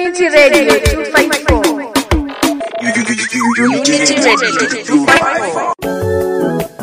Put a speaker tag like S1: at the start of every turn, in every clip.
S1: Unity Radio 254. Unity Radio 254.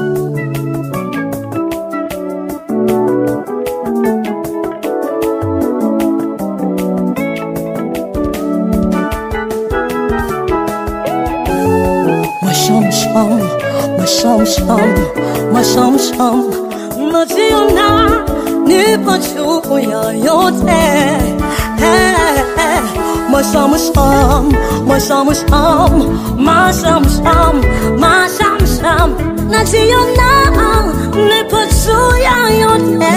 S2: Mashamsham, mashamsham, mashamsham, najiona nipo juu ya yote. Eh, eh, Mashamsham, mashamsham, mashamsham, mashamsham, najiona nipo juu ya yote.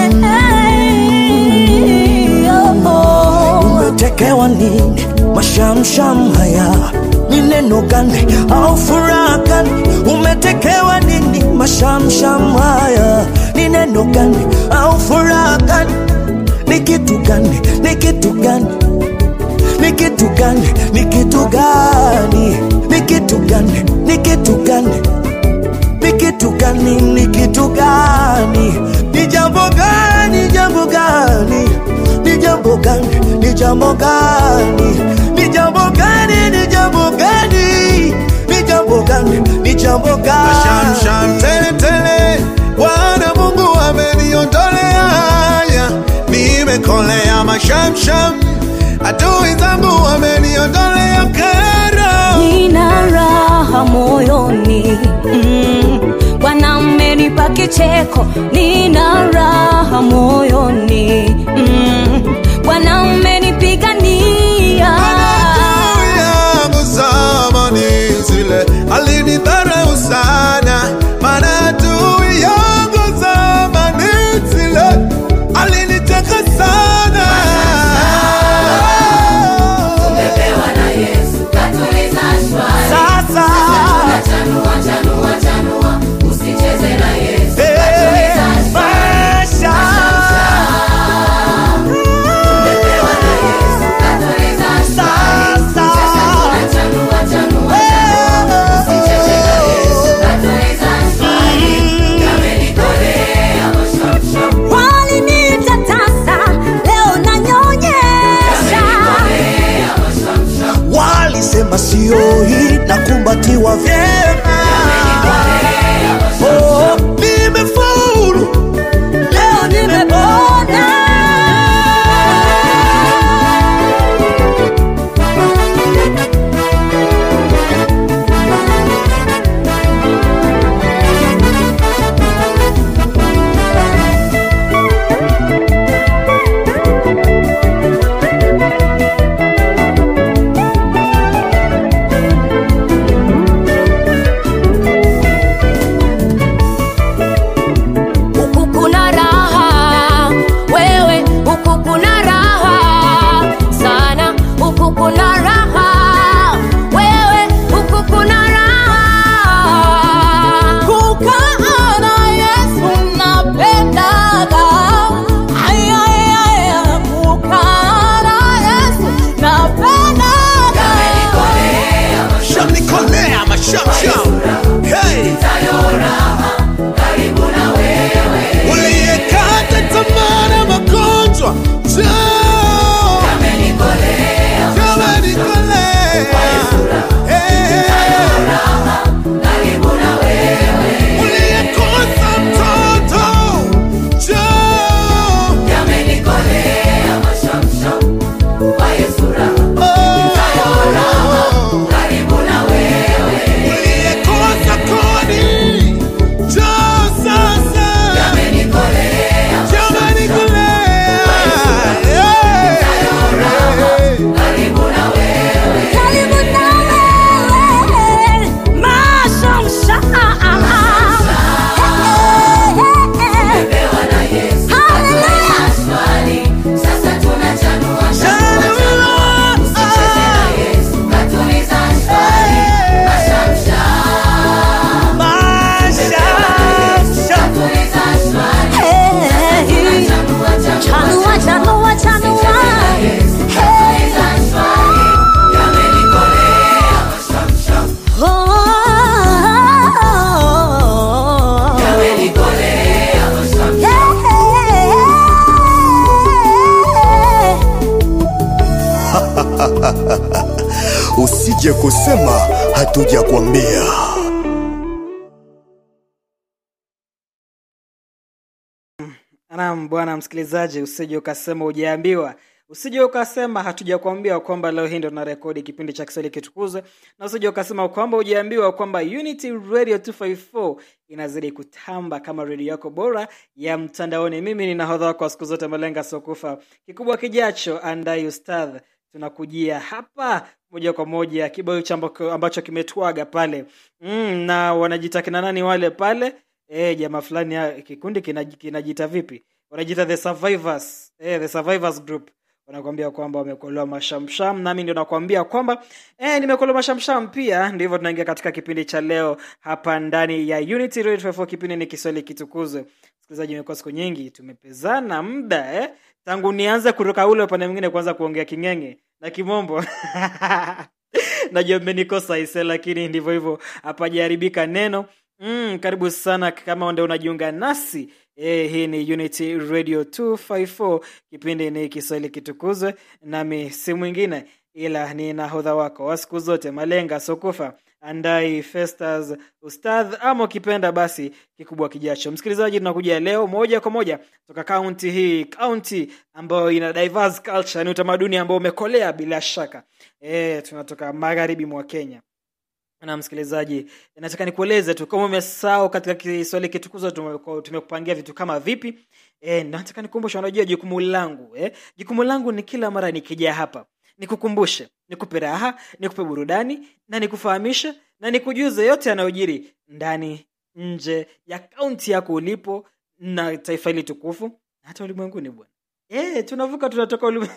S2: Oh.
S3: umetekewa nini mashamsham haya ni neno gani au furaha gani umetekewa nini mashamsham haya ni neno gani au furaha gani ni kitu gani ni kitu gani ni kitu gani ni kitu gani ni kitu gani ni kitu gani ni kitu gani ni kitu gani ni jambo gani jambo gani ni jambo gani ni jambo gani ni jambo gani ni jambo gani ni jambo gani ni jambo gani
S4: Shamsham tele tele, Bwana Mungu ameniondolea haya, nimekolea mashamsham, adui zangu wameniondolea kero.
S2: nina raha moyoni mm. Bwana mmenipa kicheko, nina raha moyoni mm. Bwana mmenipigania
S4: Adui yangu zamani zile alinidharau sana, maana adui yangu zamani zile aliniteka sana.
S5: Tumepewa na Yesu, katuliza shwari.
S3: sasa
S5: Chanua, chanua, chanua, usicheze na Yesu,
S3: eh,
S5: katuliza shwari.
S3: maisha
S5: Tumepewa na Yesu, katuliza shwari.
S3: sasa
S5: Chanua, chanua, chanua, usicheze na Yesu, katuliza shwari. Yamenikolea mashamsham,
S2: waliniita tasa, leo nanyonyesha
S5: yamenikolea mashamsham,
S3: walisema sio hii na kumbatiwa vyema
S5: yamenikolea mashamsham.
S3: oh, nimefaulu
S2: leo nimepona.
S3: usije kusema hatujakwambia.
S6: Naam bwana msikilizaji, usije ukasema hujaambiwa, usije ukasema hatujakwambia kwamba leo hii ndo tunarekodi kipindi cha Kiswahili kitukuzwe, na usije ukasema kwamba hujaambiwa kwamba Unity Radio 254 inazidi kutamba kama redio yako bora ya mtandaoni. Mimi ni nahodha wako wa siku zote, Malenga Sokufa. Kikubwa kijacho, andai ustadh, tunakujia hapa moja kwa moja kibao hicho ambako- ambacho kimetwaga pale mm, na wanajita kina nani wale pale eh jamaa fulani ya- kikundi kinaj- kinajiita vipi wanajiita the survivors eh, the survivors group wanakuambia kwamba wamekolewa mashamsham nami ndio nakwambia kwamba eh, nimekolewa mashamsham pia ndivyo tunaingia katika kipindi cha leo hapa ndani ya unity Radio 54 kipindi ni kiswahili kitukuzwe msikilizaji imekuwa siku nyingi tumepezana muda eh? tangu nianze kutoka ule upande mwingine kuanza kuongea kingenge na kimombo najua mmenikosa ise lakini ndivyo hivyo hapajaharibika neno mm, karibu sana kama ndio unajiunga nasi e, hii ni unity radio 254 kipindi ni kiswahili kitukuzwe nami si mwingine ila ni nahodha wako wa siku zote malenga sokufa andai festas ustadh ama ukipenda basi kikubwa kijacho msikilizaji tunakuja leo moja kwa moja toka kaunti hii kaunti ambayo ina diverse culture ni utamaduni ambao umekolea bila shaka e, tunatoka magharibi mwa kenya na msikilizaji nataka nikueleze tu kama umesahau katika kiswahili kitukuzwa tume- tumekupangia vitu kama vipi e, nataka nikumbushe unajua jukumu langu eh? jukumu langu ni kila mara nikija hapa nikukumbushe nikupe raha nikupe burudani na nikufahamishe na nikujuze yote yanayojiri ndani nje ya kaunti yako ulipo na taifa hili tukufu na hata ulimwenguni bwana e, tunavuka tunatoka ulimwengu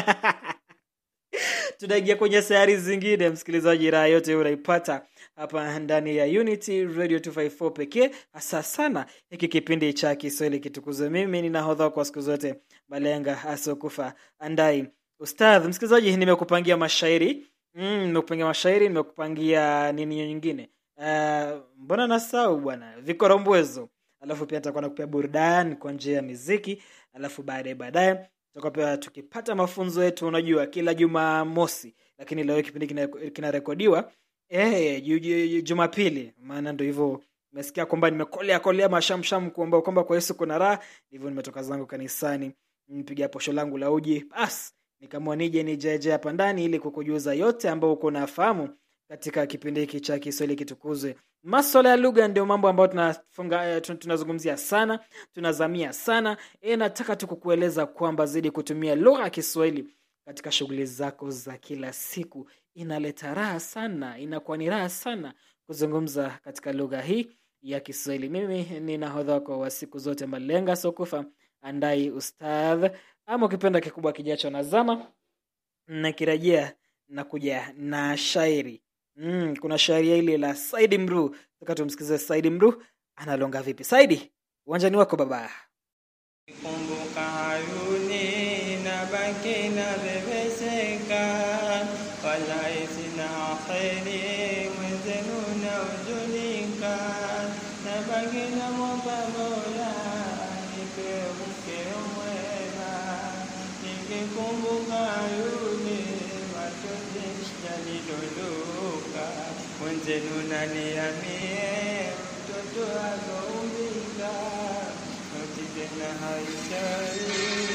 S6: tunaingia kwenye sayari zingine msikilizaji raha yote hiyo unaipata hapa ndani ya unity radio 254 pekee hasa sana hiki kipindi cha kiswahili kitukuzwe mimi ninahodha kwa siku zote malenga asiokufa andai ustadh msikilizaji nimekupangia mashairi mm, nimekupangia mashairi nimekupangia nini nyingine uh, mbona nasau bwana vikorombwezo alafu pia nitakuwa nakupea burudani kwa njia ya miziki alafu baadaye baadaye tutakuwa pia tukipata mafunzo yetu unajua kila jumamosi lakini leo kipindi kina- kinarekodiwa eh, ju- ju- ju- jumapili maana ndo hivyo umesikia kwamba nimekolea kolea mashamsham kuomba kwamba kwa yesu kuna raha hivyo nimetoka zangu kanisani nipiga posho langu la uji bas nikamua nije nijeje hapa ndani ili kukujuza yote ambayo uko nafahamu katika kipindi hiki cha kiswahili kitukuzwe maswala ya lugha ndio mambo ambayo tunafunga eh, tun- tunazungumzia sana tunazamia sana e, nataka tu kukueleza kwamba zidi kutumia lugha ya kiswahili katika shughuli zako za kila siku inaleta raha sana inakuwa ni raha sana kuzungumza katika lugha hii ya kiswahili mimi ni nahodha wako wa siku zote malenga sokufa andai ustadh ama ukipenda kikubwa kijacho nazama nakirejea na kuja na shairi mm, kuna shairi ile la saidi mru taka tumsikize saidi mru analonga vipi saidi uwanjani wako baba
S7: kumbuka hayuni na baki na bebeseka wallahi sina kheri mwenzenu na ujunika na baki na mwomba mola nipe mke mwema nikikumbuka hayuni machozi yanidondoka mwenzenu naniamie mtoto akaumbika Noti tena haishai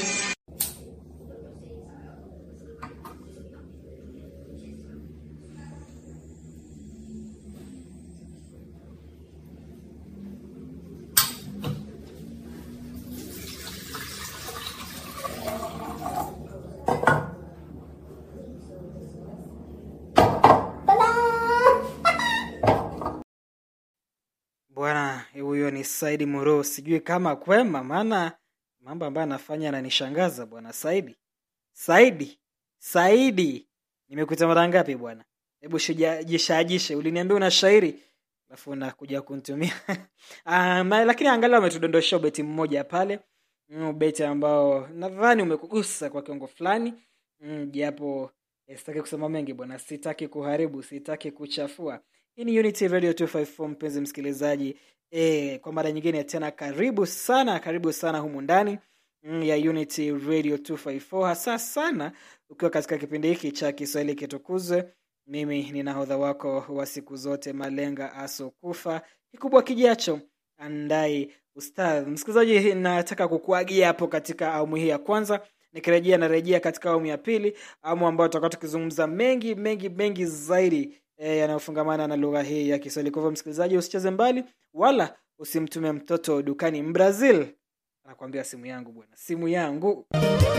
S6: bwana huyo ni saidi muro sijui kama kwema maana mambo ambayo anafanya ananishangaza bwana saidi saidi saidi nimekuita mara ngapi bwana hebu shija- jishajishe uliniambia una shairi alafu unakuja kuntumia um, lakini angalau ametudondosha ubeti mmoja pale mm, ubeti ambao nadhani umekugusa kwa kiwango fulani mm, japo eh, sitaki kusema mengi bwana sitaki kuharibu sitaki kuchafua hii ni unity radio 254 mpenzi msikilizaji e, kwa mara nyingine tena karibu sana karibu sana humu ndani mm, ya unity radio 254 hasa sana ukiwa katika kipindi hiki cha kiswahili kitukuzwe mimi ni nahodha wako wa siku zote malenga asokufa kikubwa kijacho andai ustadh msikilizaji nataka kukuagia hapo katika awamu hii ya kwanza nikirejea narejea katika awamu ya pili awamu ambayo tutakuwa tukizungumza mengi mengi mengi zaidi e, yanayofungamana na lugha hii ya kiswahili kwa hivyo msikilizaji usicheze mbali wala usimtume mtoto dukani mbrazil anakuambia simu yangu bwana simu yangu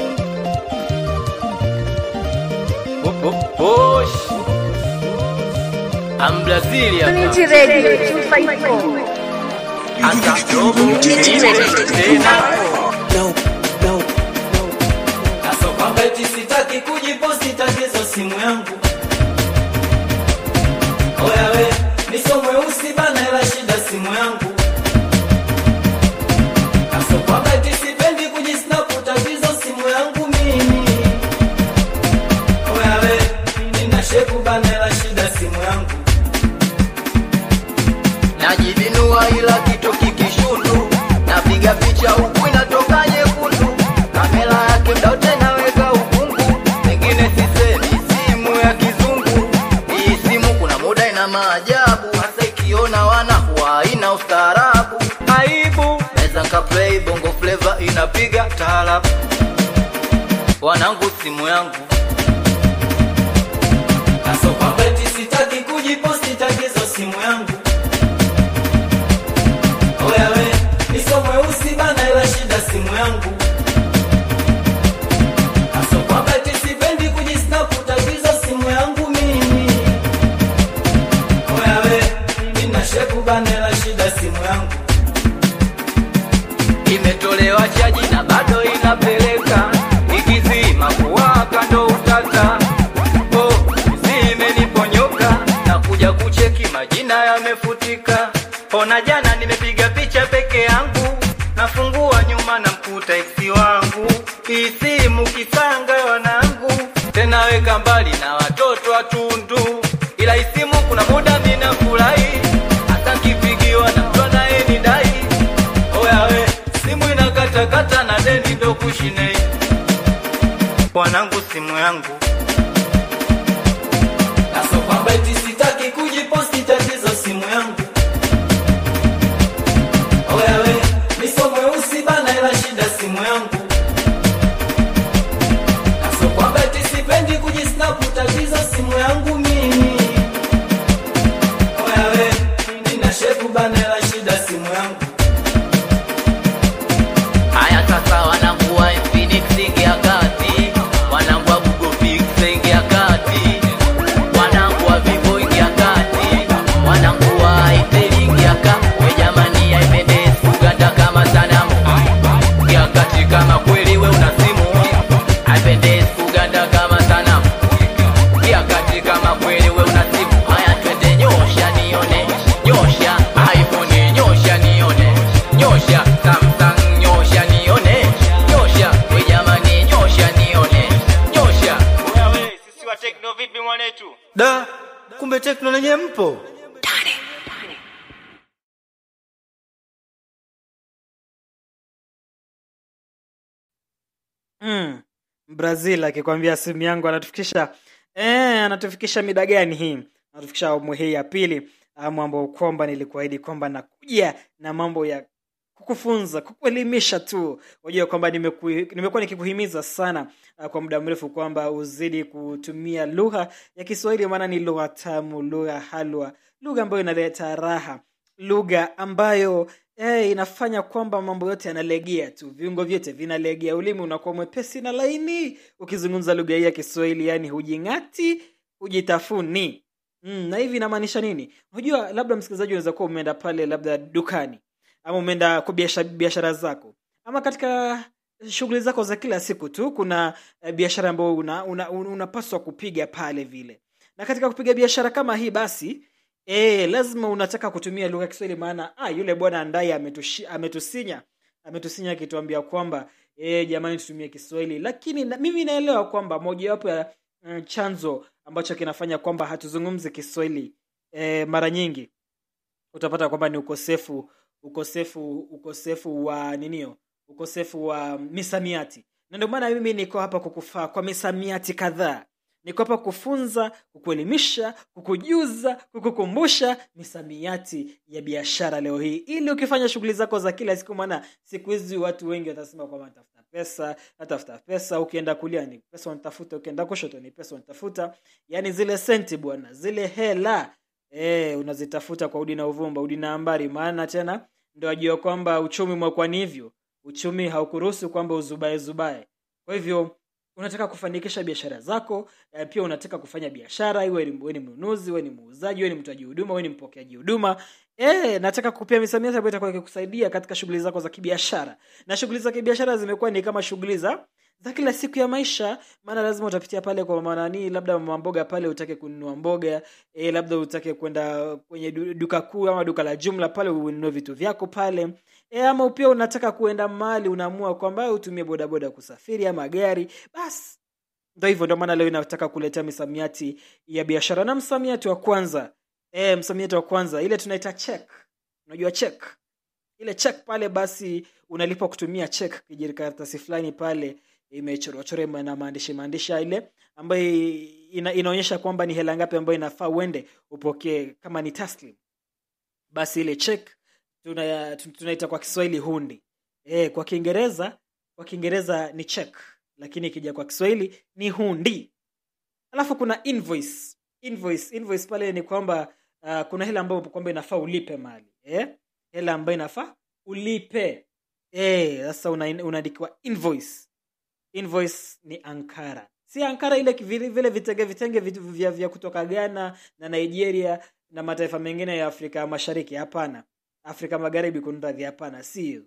S5: Bosh. I'm Brazil hapa.
S1: Unity Radio 254.
S5: Hata robo.
S1: Unity Radio
S5: Tena.
S1: 254.
S5: Kaso kwamba eti sitaki kujiposti tatizo simu yangu. Oya we, niso mweusi bana ila shida simu yangu. Kaso kwamba eti sipendi kujisnap tatizo simu yangu mimi. Oya we, nina shepu bana ila shida simu yangu. Najibinua ila kitu kikishutu, napiga picha huku inatoka nyekundu, kamera yake mda wote naweka ukungu, pengine sisemi simu ya kizungu. Hii simu kuna muda ina maajabu, hasa ikiona wana huwa haina ustaarabu. Aibu naweza nkaplay bongo flava inapiga taarabu, wanangu simu yangu Kaso kwamba eti sitaki kujiposti tatizo simu yangu Oya we, niso mweusi bana ila shida simu yangu Kaso kwamba eti sipendi kujisnap tatizo simu yangu mimi Oya we, nina shepu bana ila shida simu yangu Imetolewa chaji na bado inapeleka Ikizima kuwaka ndo utata Oh, zimeniponyoka na kuja kucheki majina yamefutika. Ona jana nimepiga picha peke yangu, nafungua nyuma na mkuta eksi wangu. Hii simu kisanga wanangu, tena weka mbali na watoto watundu, ila hii simu kuna muda mina furahi, hata nkipigiwa na mtu anayenidai. Oya we, simu inakatakata na deni ndo kushinei, wanangu simu yangu Kaso kwamba eti sitaki kujiposti tatizo simu yangu Oya we, niso mweusi bana ila shida simu yangu Kaso kwamba eti sipendi kujisnap tatizo simu yangu mimi Oya we, nina shepu bana ila shida simu yangu Haya sasa wanangu wa Infinix ingia kati Wanangu wa Google Pixel ingia kati Wanangu wa Vivo ingia kati Wanangu wa Itel ingia kati We jamani haipendezi Uganda kama sanamu Ingia kati kama kweli we una simu Haipendezi Uganda kama sanamu Ingia kati kama kweli we una simu Haya twende nyosha nione Nyosha iPhone nyosha nione Nyosha Samsung nyosha nione Nyosha we jamani nyosha nione Nyosha
S7: Wewe sisi wa tekno vipi mwanetu?
S5: Da, kumbe tekno lenye mpo
S6: mm. brazil akikwambia simu yangu anatufikisha eh, anatufikisha mida gani hii anatufikisha awamu hii ya pili awamu ambao kwamba nilikuahidi kwamba nakuja na mambo ya kukufunza kukuelimisha tu unajua kwamba nimeku- nimekuwa nikikuhimiza sana uh, kwa muda mrefu kwamba uzidi kutumia lugha ya kiswahili maana ni lugha tamu lugha halwa lugha ambayo inaleta raha lugha ambayo eh, inafanya kwamba mambo yote yanalegea tu viungo vyote vinalegea ulimi unakuwa mwepesi na laini ukizungumza lugha hii ya kiswahili yani hujing'ati hujitafuni mm, na hivi inamaanisha nini unajua labda msikilizaji unaweza kuwa umeenda pale labda dukani ama umeenda kwa biashara, biashara zako ama katika shughuli zako za kila siku tu kuna eh, biashara ambayo unapaswa una, una unapaswa kupiga pale vile na katika kupiga biashara kama hii basi e, lazima unataka kutumia lugha ya kiswahili maana ah, yule bwana ndaye ametushi- ametusinya ametusinya akituambia kwamba e, jamani tutumie kiswahili lakini na, mimi naelewa kwamba mojawapo ya mm, chanzo ambacho kinafanya kwamba hatuzungumzi kiswahili e, mara nyingi utapata kwamba ni ukosefu ukosefu ukosefu wa ninio ukosefu wa misamiati na ndio maana mimi niko hapa kukufaa kwa misamiati kadhaa niko hapa kufunza kukuelimisha kukujuza kukukumbusha misamiati ya biashara leo hii ili ukifanya shughuli zako za kila siku maana siku hizi watu wengi watasema kwamba natafuta pesa natafuta pesa ukienda kulia ni pesa unatafuta ukienda kushoto ni pesa unatafuta yaani zile senti bwana zile hela e, unazitafuta kwa udi na uvumba udi na ambari maana tena ndo ajua kwamba uchumi umekuwa ni hivyo uchumi haukuruhusu kwamba uzubae zubae kwa hivyo unataka kufanikisha biashara zako eh, pia unataka kufanya biashara iwe ni wewe ni mnunuzi wewe ni muuzaji wewe ni mtoaji huduma wewe ni mpokeaji huduma eh nataka kupia misamiati ambayo itakuwa ikikusaidia katika shughuli zako za kibiashara na shughuli za kibiashara zimekuwa ni kama shughuli za za kila siku ya maisha maana lazima utapitia pale kwa manani labda mama mboga pale utake kununua mboga e, labda utake kwenda kwenye du- duka kuu ama duka la jumla pale ununue vitu vyako pale e, ama pia unataka kuenda mahali unaamua kwamba utumie bodaboda kusafiri ama gari basi ndo hivyo ndio maana leo inataka kuletea misamiati ya biashara na msamiati wa kwanza e, msamiati wa kwanza ile tunaita check unajua check ile check pale basi unalipa kutumia check kijikaratasi fulani pale imechorwachorwa na maandishi maandishi ile ambayo ina, inaonyesha kwamba ni hela ngapi ambayo inafaa uende upokee kama ni taslim basi ile check tuna- tu- tunaita kwa kiswahili hundi e, kwa kiingereza kwa kiingereza ni check lakini ikija kwa kiswahili ni hundi alafu kuna invoice invoice invoice pale ni kwamba uh, kuna hela ambayo kwamba inafaa ulipe mali eh? hela ambayo inafaa ulipe Eh, sasa una, unaandikiwa invoice invoice ni ankara si ankara ile vile, vile vitenge vitenge vitu vya, vya kutoka ghana na nigeria na mataifa mengine ya afrika mashariki hapana afrika magharibi kunradhi hapana sio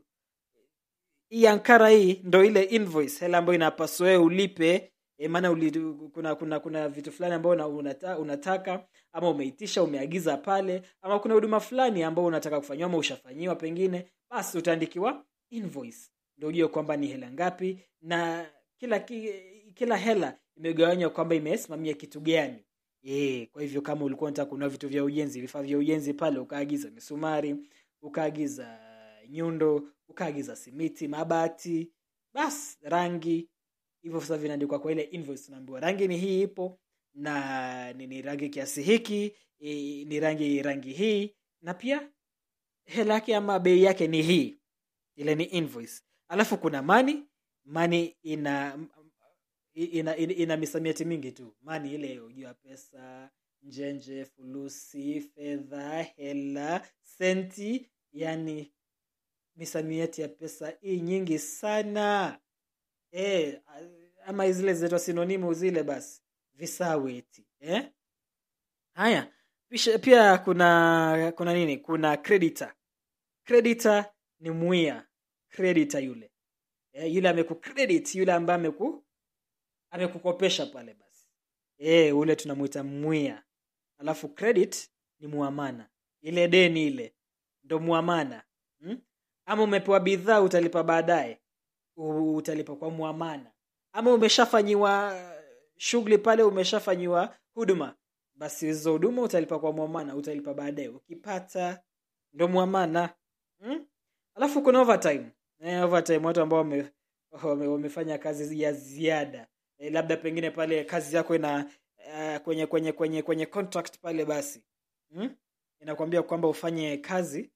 S6: hii ankara hii ndo ile invoice hela ambayo inapaswa wewe ulipe e, maana uli, kuna kuna kuna vitu fulani ambao una, unata, unataka ama umeitisha umeagiza pale ama kuna huduma fulani ambao unataka kufanyiwa ama ushafanyiwa pengine basi utaandikiwa invoice ndio ujue kwamba ni hela ngapi na kila ki, kila hela imegawanywa kwamba imesimamia kitu gani e, kwa hivyo kama ulikuwa unataka kununua vitu vya ujenzi vifaa vya ujenzi pale ukaagiza misumari ukaagiza nyundo ukaagiza simiti mabati basi rangi hivyo sasa vinaandikwa kwa ile invoice unaambiwa rangi ni hii ipo na ni, ni rangi kiasi hiki e, ni rangi rangi hii na pia hela yake ama bei yake ni hii ile ni invoice alafu kuna mani mani ina ina, ina, ina misamiati mingi tu mani ile ujua pesa njenje fulusi fedha hela senti yani misamiati ya pesa hii nyingi sana e, ama zile zinaitwa sinonimu zile basi visaweti eh? haya Pisha, pia kuna kuna nini kuna creditor creditor ni mwia creditor yule eh, yule amekucredit yule ambaye ameku amekukopesha pale basi eh, ule tunamuita mwia alafu credit ni muamana ile deni ile ndo muamana hmm? ama umepewa bidhaa utalipa baadaye U- utalipa kwa muamana ama umeshafanyiwa shughuli pale umeshafanyiwa huduma basi hizo huduma utalipa kwa muamana utalipa baadaye ukipata ndo muamana hmm? alafu kuna overtime eh, overtime watu ambao wame, wame, wamefanya kazi ya ziada eh, labda pengine pale kazi yako ina uh, kwenye kwenye kwenye kwenye contract pale basi hmm? inakwambia kwamba ufanye kazi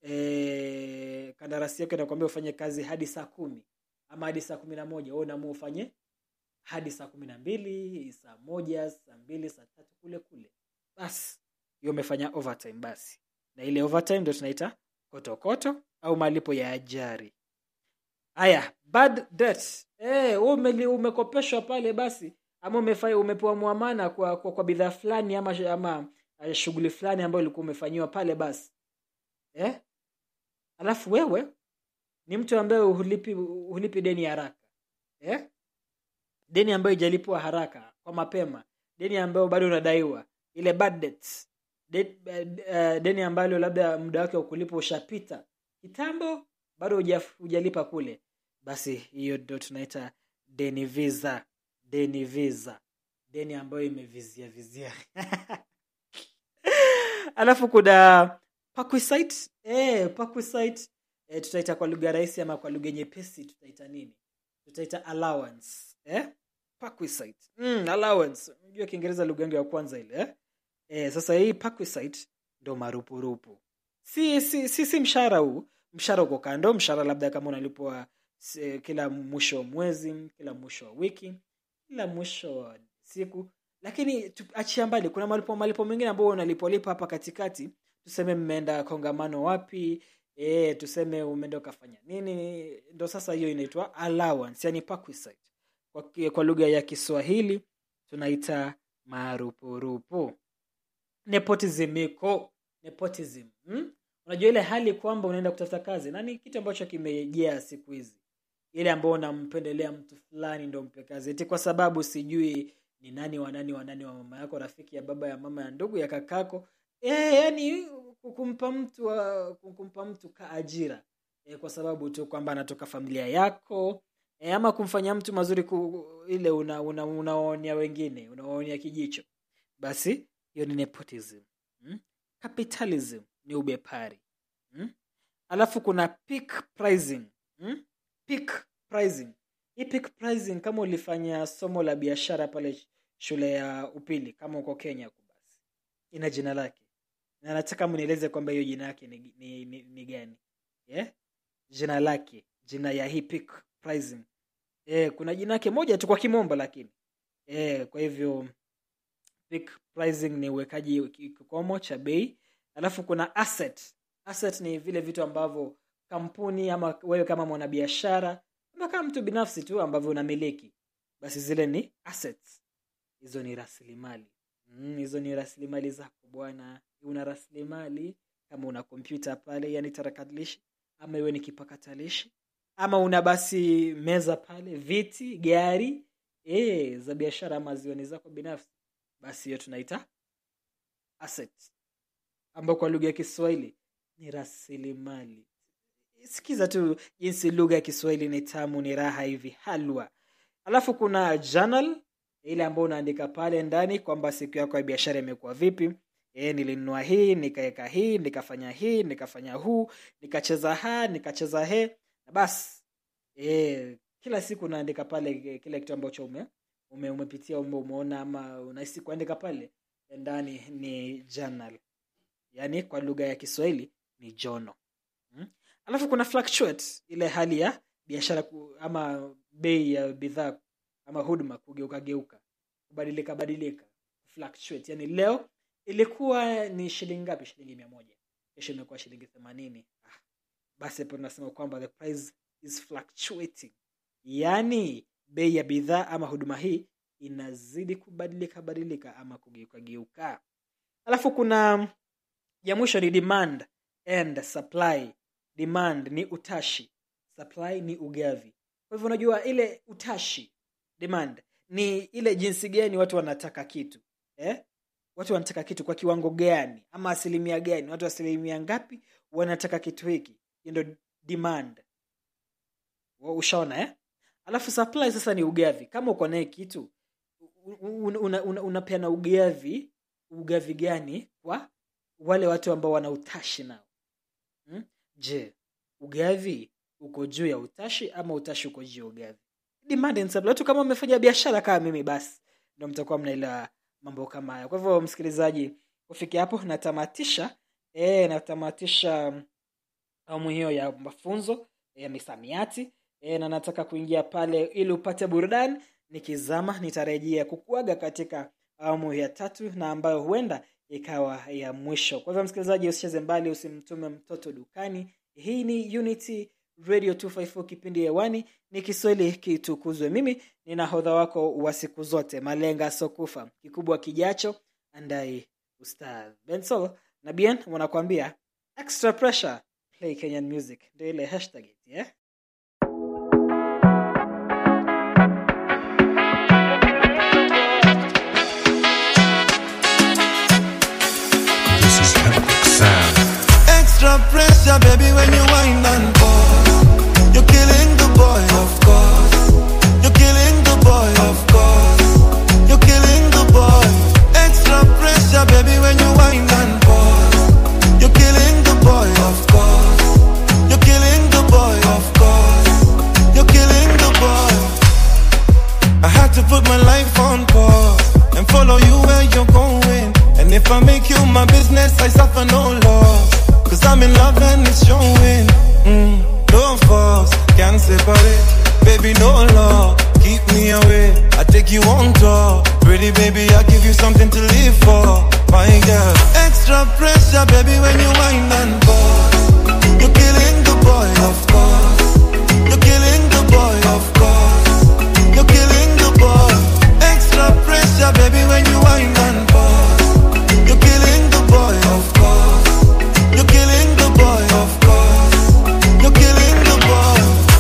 S6: eh, kandarasi yako inakwambia ufanye kazi hadi saa kumi ama hadi saa kumi na moja wewe unaamua ufanye hadi saa kumi na mbili saa moja saa mbili saa tatu kule kule basi hiyo umefanya overtime basi na ile overtime ndio tunaita kotokoto au malipo ya ajari haya bad debt eh ume, umekopeshwa pale basi ama umefanya umepewa muamana kwa kwa, kwa bidhaa fulani ama ama uh, shughuli fulani ambayo ilikuwa umefanyiwa pale basi eh alafu wewe ni mtu ambaye hulipi hulipi deni haraka eh deni ambayo ijalipwa haraka kwa mapema deni ambayo bado unadaiwa ile bad debts De, uh, deni ambalo labda muda wake wa kulipa ushapita kitambo bado hujalipa kule basi hiyo ndio tunaita deni visa deni visa deni ambayo imevizia vizia alafu kuna paquisite eh paquisite e, tutaita kwa lugha rahisi ama kwa lugha nyepesi tutaita nini tutaita allowance eh? Perquisite. Mm, allowance unajua kiingereza lugha yangu ya kwanza ile eh? E, sasa hii perquisite ndo marupurupu si si si, si mshahara huu mshahara uko kando mshahara labda kama unalipwa si- kila mwisho wa mwezi kila mwisho wa wiki kila mwisho wa siku lakini tu- achia mbali kuna malipo malipo mengine ambayo unalipolipa hapa katikati tuseme mmeenda kongamano wapi e, tuseme umeenda ukafanya nini ndo sasa hiyo inaitwa allowance yani perquisite kwa, ki- kwa lugha ya kiswahili tunaita marupurupu nepotism iko nepotism hmm? unajua ile hali kwamba unaenda kutafuta kazi na ni kitu ambacho kimejea siku hizi ile ambao unampendelea mtu fulani ndo mpe kazi eti kwa sababu sijui ni nani wa nani wa nani wa mama yako rafiki ya baba ya mama ya ndugu ya kakako e, yani kumpa mtu wa- kumpa mtu ka ajira e, kwa sababu tu kwamba anatoka familia yako e, ama kumfanya mtu mazuri ku, ile una, una, unawaonea wengine unawaonea kijicho basi hiyo ni nepotism hmm? capitalism ni ubepari hmm? alafu kuna peak pricing hmm? peak pricing hii peak pricing kama ulifanya somo la biashara pale sh- shule ya upili kama uko kenya huko basi ina jina lake na nataka mnieleze kwamba hiyo jina yake ni, ni, ni, ni gani yeah? jina lake jina ya hii peak pricing eh, kuna jina yake moja tu kwa kimombo lakini eh, kwa hivyo peak pricing ni uwekaji ki- kikomo cha bei alafu kuna asset asset ni vile vitu ambavyo kampuni ama wewe kama mwanabiashara ama kama mtu binafsi tu ambavyo unamiliki basi zile ni assets hizo ni rasilimali mm, hizo ni rasilimali zako bwana una rasilimali kama una kompyuta pale yani tarakilishi ama iwe ni kipakatalishi ama una basi meza pale viti gari e, za biashara ama ziwe ni zako binafsi basi hiyo tunaita asset ambao kwa lugha ya kiswahili ni rasilimali sikiza tu jinsi lugha ya kiswahili ni tamu ni raha hivi halwa alafu kuna journal ile ambayo unaandika pale ndani kwamba siku yako ya biashara imekuwa vipi e, nilinunua hii nikaweka hii nikafanya hii nikafanya huu nikacheza ha nikacheza he na basi e, kila siku unaandika pale eh, kile kitu ambacho ume, ume umepitia ume umeona ama unahisi kuandika pale ndani ni journal yaani kwa lugha ya kiswahili ni jono hmm? alafu kuna fluctuate ile hali ya biashara ku- ama bei ya bidhaa ama huduma kugeuka geuka kubadilika badilika fluctuate yani leo ilikuwa ni shilingi ngapi shilingi mia moja kesho imekuwa shilingi themanini ah, basi hapo tunasema kwamba the price is fluctuating yaani bei ya bidhaa ama huduma hii inazidi kubadilika badilika ama kugeuka geuka alafu kuna ya mwisho ni demand and supply demand ni utashi supply ni ugavi kwa hivyo unajua ile utashi demand ni ile jinsi gani watu wanataka kitu eh? watu wanataka kitu kwa kiwango gani ama asilimia gani watu asilimia ngapi wanataka kitu hiki hiyo ndo demand Wa- ushaona eh? alafu supply sasa ni ugavi kama uko naye kitu unapeana una, una, unapeana ugavi ugavi gani kwa wale watu ambao wana utashi nao hmm? je ugavi uko juu ya utashi ama utashi uko juu ya ugavi demand and supply. watu kama umefanya biashara kama mimi basi ndo mtakuwa mnaelewa mambo kama haya kwa hivyo msikilizaji kufikia hapo natamatisha e, natamatisha awamu hiyo ya mafunzo ya misamiati e, na nataka kuingia pale ili upate burudani nikizama nitarejea kukuaga katika awamu ya tatu na ambayo huenda ikawa ya mwisho kwa hivyo msikilizaji usicheze mbali usimtume mtoto dukani hii ni unity radio 254 kipindi hewani ni kiswahili kitukuzwe mimi ni nahodha wako wa siku zote malenga sokufa kikubwa kijacho andai ustadh bensol na bien wanakuambia extra pressure play kenyan music ndio ile hashtag yeah?
S8: This is Epic Sound.
S4: Extra pressure, baby, when you wind and pause. You're killing the boy, of course. You're killing the boy, of course. You're killing the boy. Extra pressure, baby, when you wind and pause. You're killing the boy, of course. You're killing If I make you my business, I suffer no loss. Cause I'm in love and it's showing. Mm, no force, can't separate. Baby, no law, keep me away. I take you on tour. Pretty baby, I give you something to live for. My girl, extra pressure, baby, when you wind and pause. You're killing the boy, of course. You're killing the boy, of course. You're killing the boy. Extra pressure, baby, when you wind and pause. You're killing the boy, of course. You're killing the boy, of course. You're killing the boy.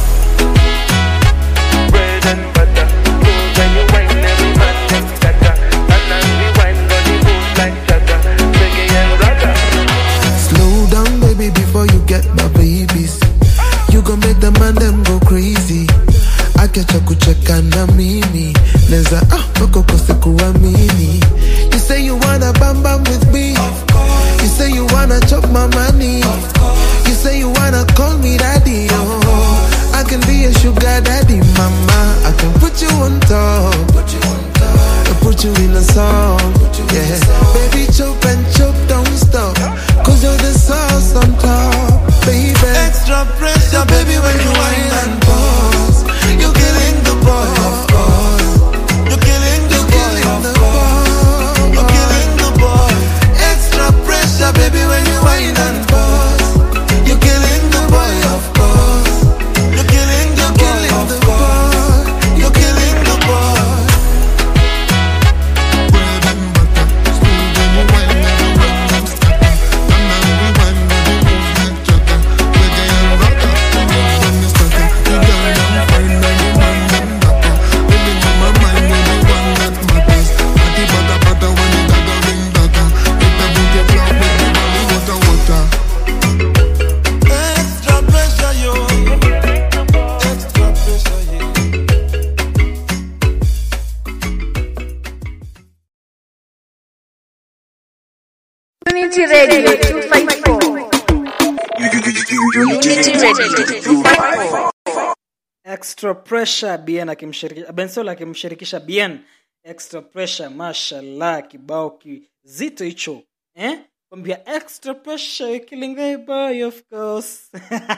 S9: bread and butter. Move when you wine, every man them scatter. And as we wine, body move like chatter. Reggae and ragga.
S10: Slow down, baby, before you get my babies. You gon' make the man them go crazy. Akecha kucheka na mimi neza ah bako kose kuamini You say you wanna bam bam with me You say you wanna chop my money You say you wanna call me daddy oh I can be a sugar daddy mama I can put you on top I put you in a song yeah baby chop and chop don't stop Cause you're the sauce on top baby
S4: Extra pressure, baby, when you wind and pause. You're killing the boy, of course. You're killing the boy, of course. You're killing the boy. Extra pressure, baby, when you wind and pause. You're killing the boy, of course. You're killing the boy, of course. You're killing the boy. Extra pressure, yo. Extra pressure, yeah.
S1: Unity Radio 254. Unity Radio 254.
S6: extra pressure bien akimshirikisha bensol akimshirikisha bien extra pressure mashallah kibao kizito hicho eh kwambia extra pressure you're killing the boy of course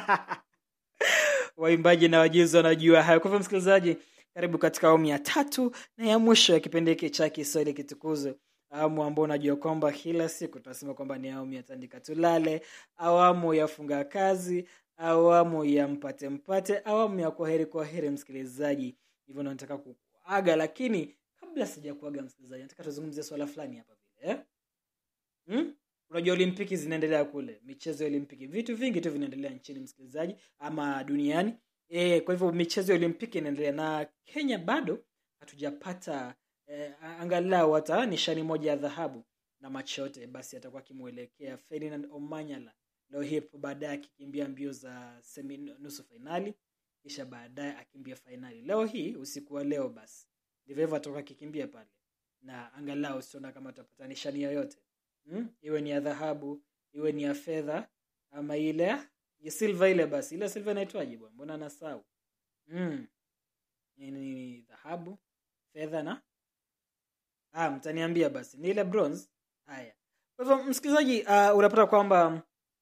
S6: waimbaji na wajuzi wanajua hayo kwa hivyo msikilizaji karibu katika awamu ya tatu na ya mwisho ya kipindi hiki cha kiswahili kitukuzwe awamu ambao unajua kwamba kila siku tunasema kwamba ni awamu ya tandika tulale awamu ya funga kazi awamu ya mpate mpate awamu ya kwaheri kwaheri msikilizaji hivyo ndo nataka kuaga lakini kabla sija kuaga msikilizaji nataka tuzungumzie swala fulani hapa vile eh? hmm? unajua olimpiki zinaendelea kule michezo ya olimpiki vitu vingi tu vinaendelea nchini msikilizaji ama duniani e, kwa hivyo michezo ya olimpiki inaendelea na kenya bado hatujapata eh, angalau hata nishani moja ya dhahabu na macho yote basi atakuwa akimwelekea ferdinand omanyala leo hii hapo baadaye akikimbia mbio za semi nusu fainali kisha baadaye akimbia fainali leo hii usiku wa leo basi ndivyo hivyo atakuwa akikimbia pale na angalau siona kama atapata nishani yoyote hmm? iwe ni ya dhahabu iwe ni ya fedha ama ile ya silva ile basi ile silva inaitwaje bwana mbona nasau mm. ni, ni, ni dhahabu fedha na ah, mtaniambia basi ni ile bronze haya kwa hivyo msikilizaji uh, unapata kwamba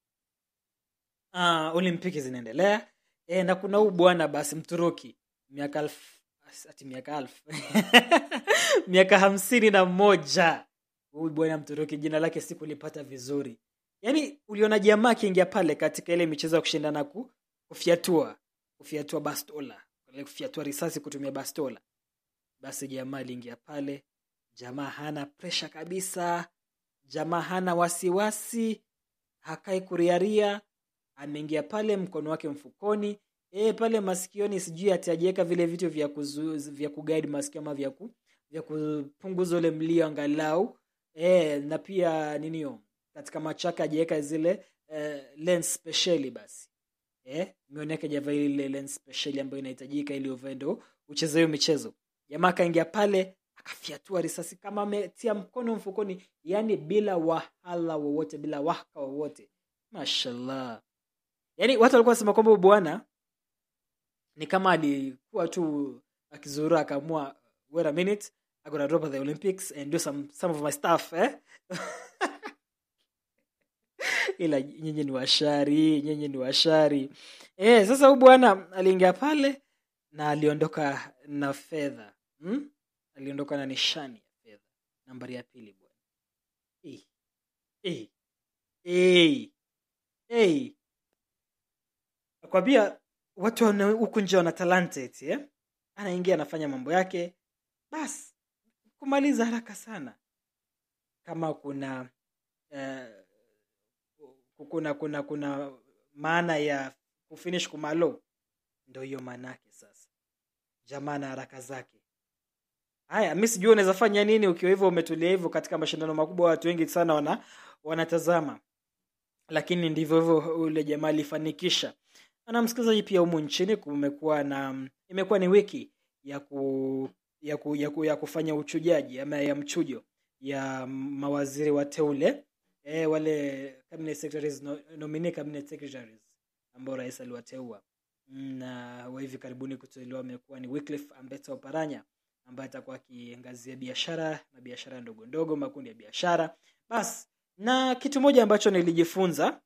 S6: uh, olimpiki zinaendelea e, na kuna huu bwana basi mturuki miaka elfu ati miaka elfu miaka hamsini na moja huyu bwana mturuki jina lake sikulipata vizuri yaani uliona jamaa akiingia pale katika ile michezo ya kushindana ku, kufyatua kufyatua bastola ile kufyatua risasi kutumia bastola basi jamaa aliingia pale jamaa hana presha kabisa jamaa hana wasiwasi hakai kuriaria ameingia pale mkono wake mfukoni e, pale masikioni sijui atajiweka vile vitu vya kuzu, vya kuguide masikio ama vya, ku, vya kupunguza ule mlio angalau e, na pia ninio katika macho yake ajiweka zile eh, lens speciali basi eh, mioni yake javaa ile lens speciali ambayo inahitajika ili uvae ndo ucheze hiyo michezo jamaa akaingia pale akafyatua risasi kama ametia mkono mfukoni yani bila wahala wowote bila waka wowote mashallah yaani watu walikuwa wanasema kwamba huyu bwana ni kama alikuwa tu akizurura akaamua wait a minute I'm gonna drop at the Olympics and do some some of my stuff eh? ila nyinyi ni washari nyinyi ni washari eh, sasa huyu bwana aliingia pale na aliondoka na fedha hmm? aliondoka na nishani ya fedha nambari ya pili bwana eh. Eh. Eh. Eh. nakwambia watu wana- huku nje wana talanta eti eh? anaingia anafanya mambo yake basi kumaliza haraka sana kama kuna eh, kuna kuna kuna maana ya kufinish kumalo ndo hiyo maana yake sasa jamaa na haraka zake haya mi sijui unaweza fanya nini ukiwa hivyo umetulia hivyo katika mashindano makubwa watu wengi sana wana wanatazama lakini ndivyo hivyo ule jamaa alifanikisha na msikilizaji pia humu nchini kumekuwa na imekuwa ni wiki ya ku, ya, ku, ya, ku, ya kufanya uchujaji ama ya mchujo ya mawaziri wateule e, wale cabinet secretaries no, nominee cabinet secretaries ambao rais aliwateua na wa hivi karibuni kuteuliwa amekuwa ni Wycliffe Ambetsa Oparanya ambaye atakuwa akiangazia biashara na biashara ndogo ndogo makundi ya biashara basi na kitu moja ambacho nilijifunza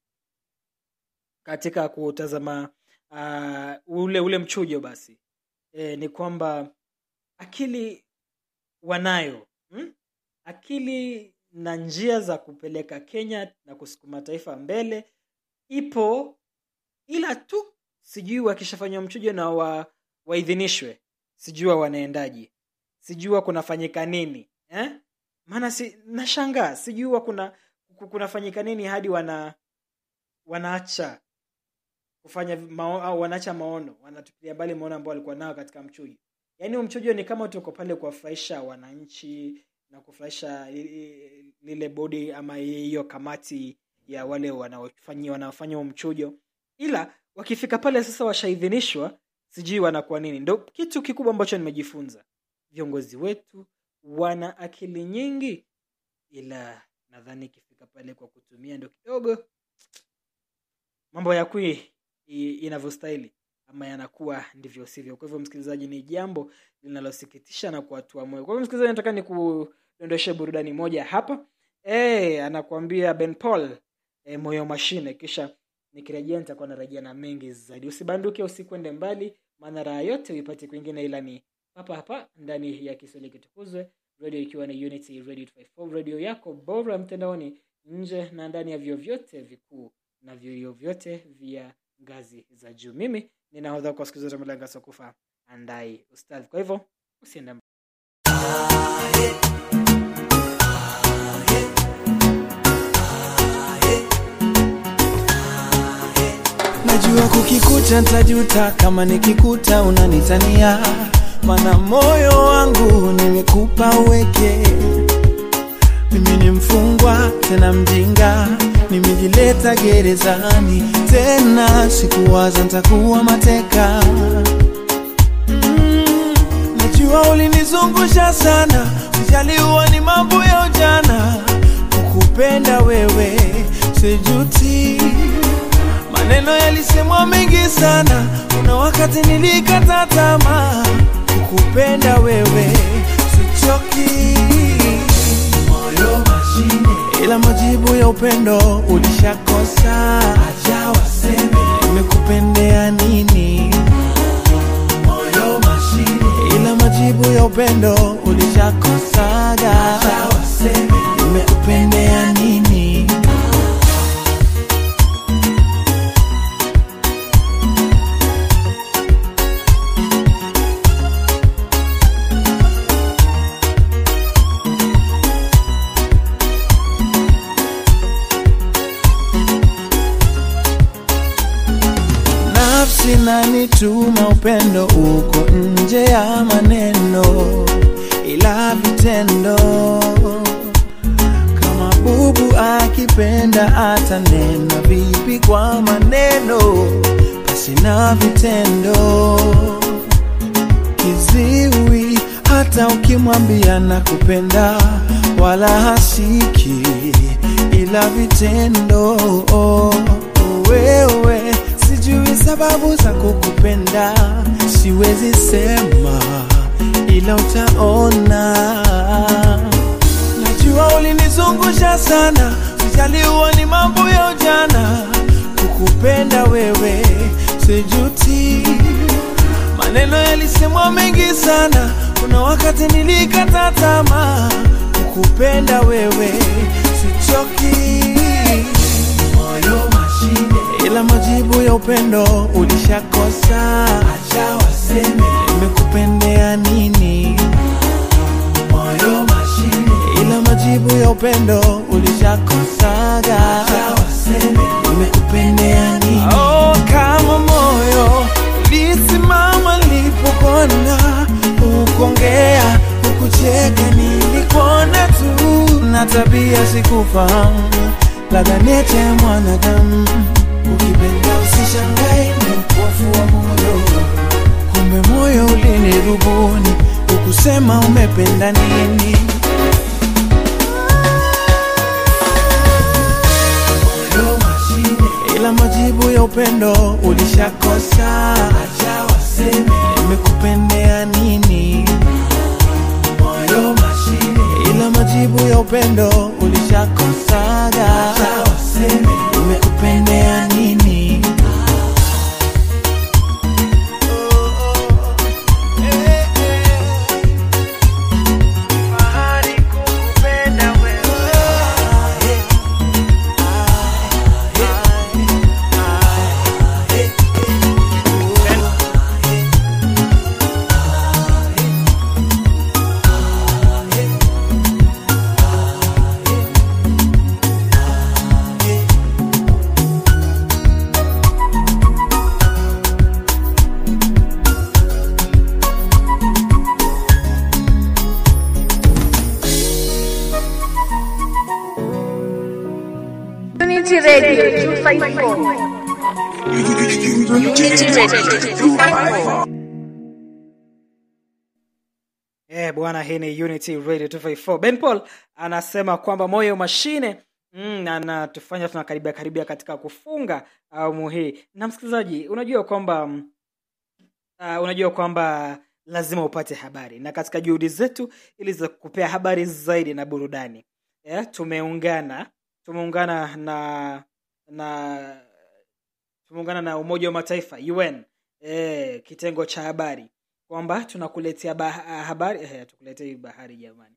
S6: katika kutazama uh, ule ule mchujo basi e, ni kwamba akili wanayo hmm? akili na njia za kupeleka kenya na kusukuma taifa mbele ipo ila tu sijui wakishafanywa mchujo na wa, waidhinishwe sijua wanaendaje sijua kunafanyika nini eh? maana si nashangaa sijua kuna kunafanyika nini hadi wana wanaacha kufanya mao, au wanaacha maono wanatupilia mbali maono ambao walikuwa nao katika mchujo yaani huu mchujo ni kama tuko pale kuwafurahisha wananchi na kufurahisha li- lile bodi ama hiyo kamati ya wale wanaofanyia wanaofanya huo mchujo ila wakifika pale sasa washaidhinishwa sijui wanakuwa nini ndo kitu kikubwa ambacho nimejifunza viongozi wetu wana akili nyingi ila nadhani ikifika pale kwa kutumia ndo kidogo mambo ya kui inavyostahili ama yanakuwa ndivyo sivyo kwa hivyo msikilizaji ni jambo linalosikitisha na kuatua moyo kwa hivyo msikilizaji nataka ni kudondoshe burudani moja hapa e, anakuambia ben paul e, moyo mashine kisha nikirejea nitakuwa narejea na mengi zaidi usibanduke usikwende mbali maana raha yote uipate kwingine ila ni hapa hapa ndani ya kiswahili kitukuzwe radio ikiwa ni unity radio 254 radio yako bora mtandaoni nje na ndani ya vyo vyote vikuu na vyuo vyote vya ngazi za juu mimi ninahodha kwa siku zote mlanga sokufa andai ustadhi kwa hivyo usiende mbali.
S11: najua kukikuta ntajuta kama nikikuta unanitania mana moyo wangu nimekupa uweke mimi ni mfungwa tena mjinga nimejileta gerezani tena sikuwaza ntakuwa mateka mm, najua ulinizungusha sana ujaliwa ni mambo ya ujana kukupenda wewe sijuti maneno yalisemwa mengi sana kuna wakati nilikata tamaa kukupenda wewe sichoki moyo mashine ila majibu ya upendo ulishakosa acha waseme nimekupendea nini moyo mashine ila majibu ya upendo ulishakosaga acha waseme nimekupendea nini nafsi nanituma upendo uko nje ya maneno ila vitendo kama bubu akipenda atanena vipi kwa maneno basi na vitendo kiziwi hata ukimwambia na kupenda wala hasiki ila vitendo wewe sijui sababu za kukupenda siwezi sema ila utaona. Najua ulinizungusha sana, sijaliwa ni mambo ya ujana. Kukupenda wewe sijuti, maneno yalisemwa mengi sana, kuna wakati nilikata tamaa. Kukupenda wewe sichoki, moyo mashine, ila majibu ya upendo ulishakosa. Acha waseme nimekupendea nini, moyo mashine, ila majibu ya upendo ulishakosaga. Acha waseme nimekupendea nini. Oh, kama moyo ulisimama nilipokona, ukongea ukucheka, nilikuona tu na tabia sikufahamu, labda nete ya mwanadamu. Ukipenda usishangae, ni upofu wa moyo, kumbe moyo ulinirubuni, ukusema umependa nini. Moyo mashine, ila majibu ya upendo ulishakosa. Acha waseme nimekupendea nini. Moyo mashine, ila majibu ya upendo ulishakosaga. Acha waseme nimekupendea nini. Fahari kukupenda wewe.
S1: Unity Radio 254. Unity Radio 254.
S6: Eh, bwana hii ni Unity Radio 254. Ben Paul anasema kwamba moyo mashine mm, anatufanya tunakaribia karibia katika kufunga awamu hii. Na msikilizaji, unajua kwamba mm, uh, unajua kwamba lazima upate habari na katika juhudi zetu ili za kupea habari zaidi na burudani eh, tumeungana tumeungana na na tumeungana na Umoja wa Mataifa UN eh, kitengo cha habari kwamba tunakuletea bah habari eh, tukuletei bahari jamani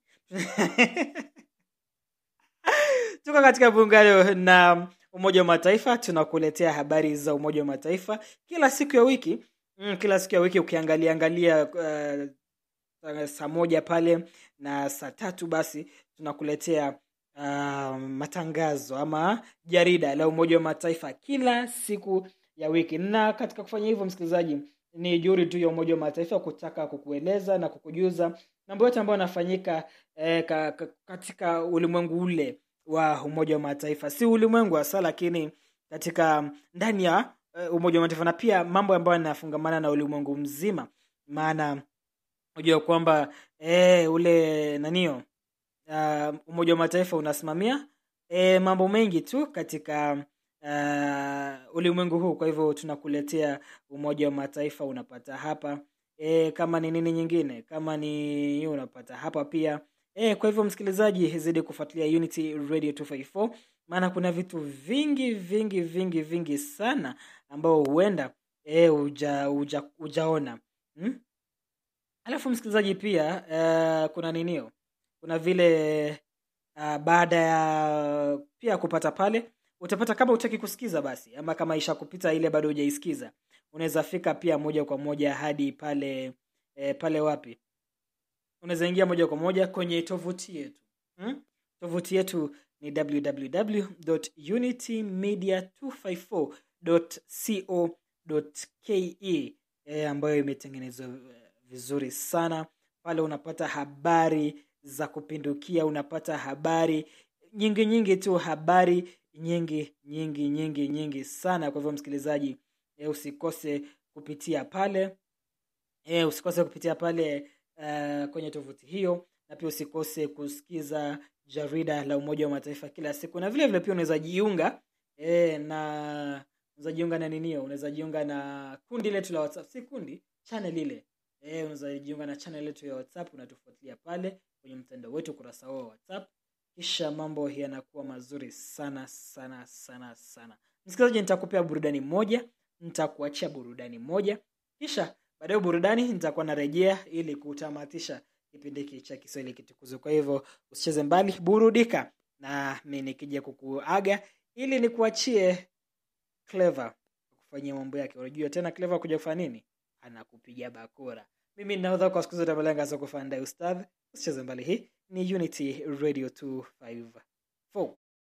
S6: tuko katika muungano na Umoja wa Mataifa, tunakuletea habari za Umoja wa Mataifa kila siku ya wiki mm, kila siku ya wiki ukiangalia angalia uh, saa moja pale na saa tatu basi tunakuletea uh, matangazo ama jarida la Umoja wa Mataifa kila siku ya wiki. Na katika kufanya hivyo, msikilizaji, ni juhudi tu ya Umoja wa Mataifa kutaka kukueleza na kukujuza mambo yote ambayo yanafanyika eh, ka, ka, katika ulimwengu ule wa Umoja wa Mataifa, si ulimwengu hasa, lakini katika ndani ya uh, Umoja wa Mataifa na pia mambo ambayo yanafungamana na ulimwengu mzima, maana unajua kwamba eh, ule nanio uh, Umoja wa Mataifa unasimamia eh, mambo mengi tu katika uh, ulimwengu huu. Kwa hivyo tunakuletea Umoja wa Mataifa unapata hapa e, kama ni nini nyingine, kama ni hiyo unapata hapa pia e, kwa hivyo msikilizaji, zidi kufuatilia Unity Radio 254 maana kuna vitu vingi vingi vingi vingi sana ambao huenda e, uja, uja, ujaona hmm? Alafu msikilizaji pia uh, kuna ninio, kuna vile uh, baada ya pia kupata pale utapata kama utaki kusikiza basi, ama kama isha kupita ile bado hujaisikiza, unaweza fika pia moja kwa moja hadi pale e, pale wapi, unaweza ingia moja kwa moja kwenye tovuti yetu hmm? Tovuti yetu ni www.unitymedia254.co.ke e, ambayo imetengenezwa vizuri sana. Pale unapata habari za kupindukia, unapata habari nyingi nyingi tu, habari nyingi nyingi nyingi nyingi sana. Kwa hivyo msikilizaji, e, usikose kupitia pale e, usikose kupitia pale uh, kwenye tovuti hiyo, na pia usikose kusikiza jarida la Umoja wa Mataifa kila siku, na vile vile pia unaweza jiunga e, na unaweza jiunga na ninio, unaweza jiunga na kundi letu la WhatsApp, si kundi, channel ile Eh, unaweza jiunga na channel yetu ya WhatsApp, unatufuatilia pale kwenye mtandao wetu, ukurasa wao wa WhatsApp, kisha mambo yanakuwa mazuri sana sana sana sana. Msikilizaji, nitakupea burudani moja, nitakuachia burudani moja, kisha baadaye burudani nitakuwa narejea ili kutamatisha kipindi hiki cha Kiswahili kitukuzwe. Kwa hivyo usicheze mbali, burudika na mimi nikija kukuaga ili nikuachie Clever kufanyia mambo yake. Unajua tena Clever kuja kufanya nini? Anakupiga bakora. Mimi ninahodha kwa siku zote Malenga soko fanda ustadh. Usicheze mbali, hii ni Unity Radio 254.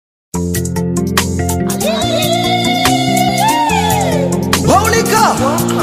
S3: Waulika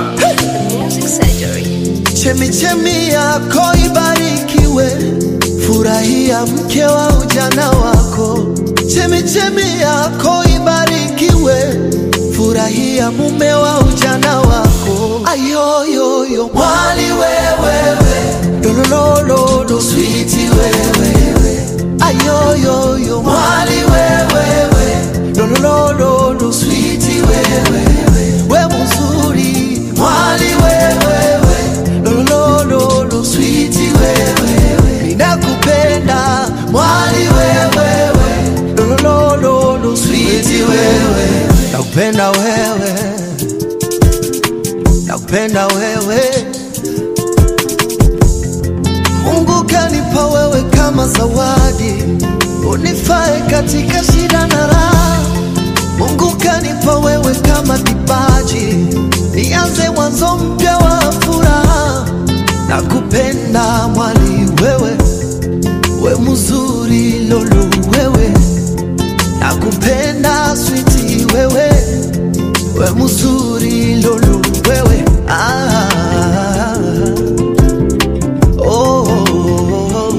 S3: chemichemi yako ibarikiwe, furahia mke wa ujana wako. Chemichemi yako ibarikiwe, furahia mume wa ujana wako. Ayoyoyo mwali wewewe, lolololo switi wewewe. Ayoyoyo mwali wewewe, lolololo switi wewewe. We mzuri mwali wewewe, lolololo switi wewewe. Ninakupenda mwali wewewe, lolololo switi wewe. Nakupenda wewe, nakupenda wewe. Mungu kanipa wewe kama zawadi, unifae katika shida na raha. Mungu kanipa wewe kama kipaji, nianze mwanzo mpya wa furaha. Nakupenda mwali wewe, we mzuri lolo wewe, nakupenda switi wewe, we mzuri lolo wewe ah. oh, oh, oh.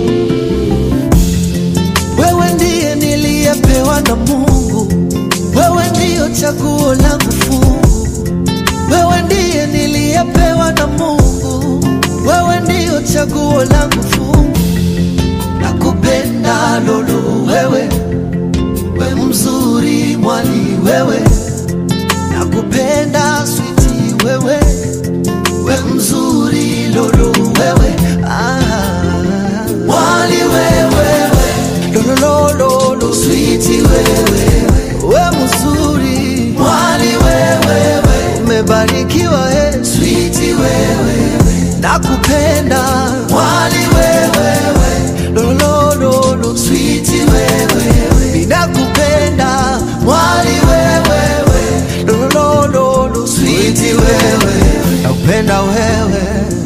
S3: Wewe ndiye niliyepewa na Mungu, wewe ndiyo chaguo langu fungu, wewe ndiye niliyepewa na Mungu, wewe ndiyo chaguo langu fungu. Nakupenda lolo wewe, we mzuri mwali wewe, nakupenda switi wewe, we mzuri lolo wewe ah. Mwali wewe lolololo switi wewe we mzuri mwali wewe umebarikiwa e switi wewe nakupenda mwali wewe lolololo switi wewe ninakupenda mwali wewe lolololo switi wewe nakupenda wewe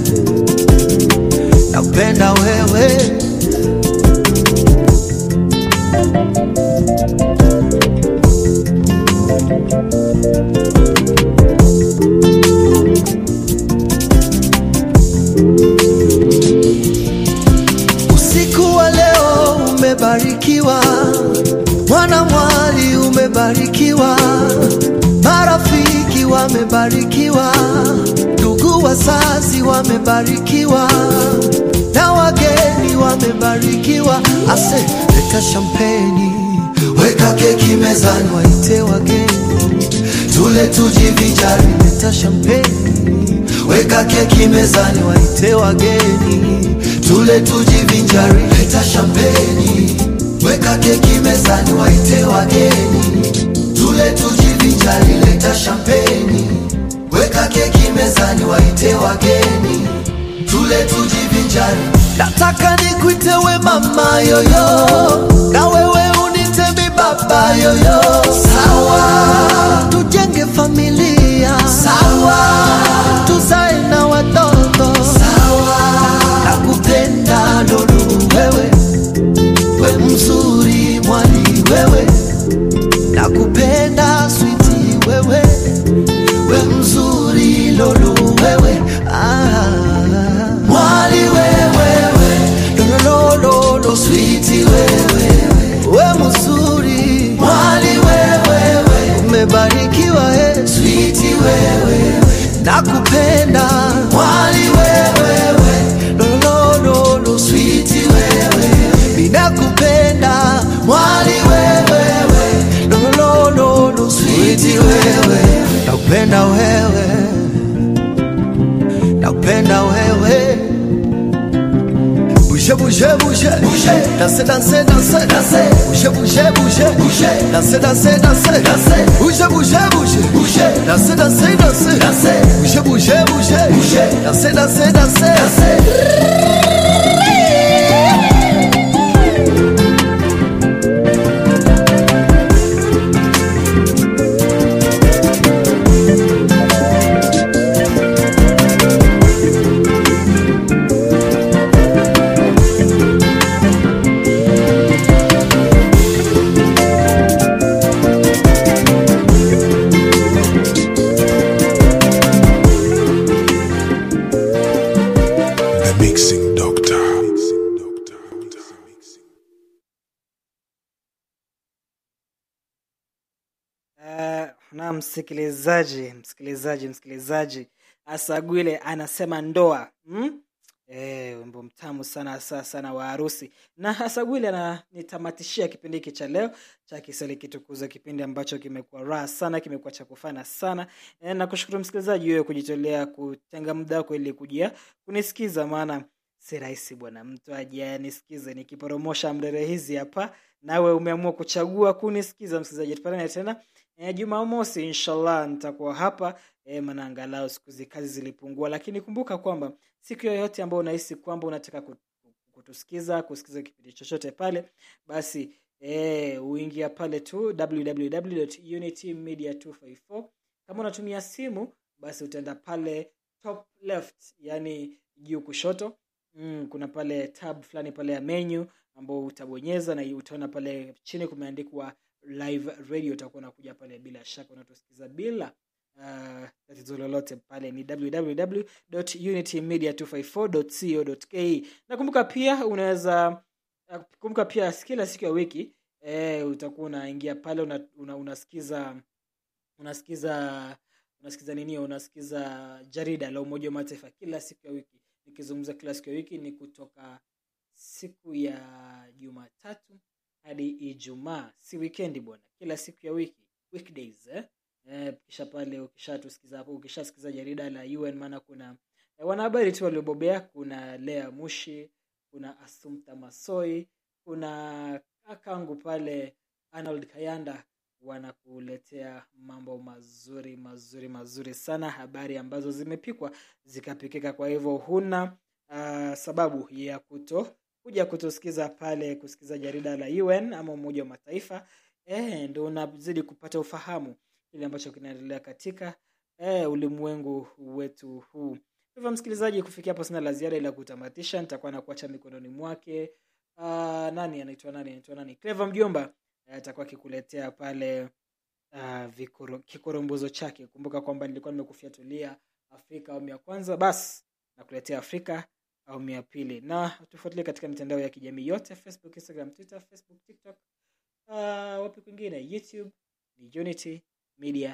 S3: nakupenda wewe Usiku wa leo umebarikiwa, mwana mwali umebarikiwa, marafiki wamebarikiwa, ndugu wazazi wamebarikiwa, na wageni wamebarikiwa. Ase, leta shampeni, weka keki mezani, waite wageni, tule tujivinjari. Leta shampeni, weka keki mezani, waite wageni, tule tujivinjari. Leta shampeni, weka keki mezani, waite wageni, tule tujivinjari. Leta shampeni, weka keki mezani, waite wageni, tule tujivinjari. Nataka nikuite we mama yoyo, na wewe unite mi baba yoyo. Sawa, tujenge familia. Sawa, tuzae na watoto. Sawa, nakupenda lolu wewe, we mzuri mwali wewe, nakupenda switi wewe, we mzuri lolu wewe ah. Mwali wewe, lolololo switi wewe, we mzuri mwali wewe, umebarikiwa e switi wewe, nakupenda mwali wewe, lolololo switi wewe, ninakupenda mwali wewe, lolololo switi wewe, nakupenda wewe, nakupenda wewe bouger, bouger, bouger, danser, danser, danser, danser, bouger, bouger, bouger, bouger, danser, danser, danser, danser, bouger, bouger, bouger, bouger, danser, danser, danser, danser, bouger, bouger, bouger, bouger, danser, danser, danser, danser.
S8: The Mixing Doctor.
S6: Uh, na msikilizaji msikilizaji msikilizaji asagwile anasema ndoa hmm? E, wimbo mtamu sana saa sana wa harusi na asagwile ananitamatishia kipindi hiki cha leo cha kiswahili kitukuza kipindi ambacho kimekuwa raha sana kimekuwa cha kufana sana e, na kushukuru msikilizaji wewe kujitolea kutenga muda wako ili kujia kunisikiza maana si rahisi bwana mtu aje anisikize nikiporomosha mrere hizi hapa nawe umeamua kuchagua kunisikiza msikilizaji tupatane tena e, jumamosi inshallah nitakuwa hapa e, maana angalau siku zi kazi zilipungua lakini kumbuka kwamba siku yoyote ambayo unahisi kwamba unataka kut- kutusikiza kusikiza kipindi chochote pale basi e, uingia pale tu www.unitymedia254 kama unatumia simu basi utaenda pale top left yani juu kushoto mm, kuna pale tab fulani pale ya menu ambao utabonyeza na utaona pale chini kumeandikwa live radio utakuwa unakuja pale bila shaka unatusikiza bila uh, tatizo lolote pale ni www.unitymedia254.co.ke nakumbuka pia unaweza uh, kumbuka pia kila siku ya wiki eh, utakuwa unaingia pale una, una, unasikiza unasikiza unasikiza nini unasikiza jarida la umoja wa mataifa kila siku ya wiki nikizungumza kila siku ya wiki ni kutoka siku ya jumatatu hadi ijumaa si wikendi bwana kila siku ya wiki weekdays eh? Eh, kisha pale ukishatusikiza hapo ukishasikiza jarida la un maana kuna eh, wanahabari tu waliobobea kuna lea mushi kuna asumta masoi kuna kakangu pale arnold kayanda wanakuletea mambo mazuri mazuri mazuri sana habari ambazo zimepikwa zikapikika kwa hivyo huna uh, sababu ya kuto kuja kutusikiza pale kusikiza jarida la un ama umoja wa mataifa e, ndo unazidi kupata ufahamu kile ambacho kinaendelea katika e, ulimwengu wetu huu hivyo msikilizaji kufikia hapo sina la ziada ila kutamatisha nitakuwa nakuacha mikononi mwake uh, nani anaitwa nani anaitwa nani cleva mjomba eh, atakuwa akikuletea pale uh, vikoro, kikorombozo chake kumbuka kwamba nilikuwa nimekufiatulia afrika awamu ya kwanza basi nakuletea afrika awamu ya pili na tufuatilie katika mitandao ya kijamii yote facebook instagram twitter facebook tiktok uh, wapi kwingine youtube ni unity media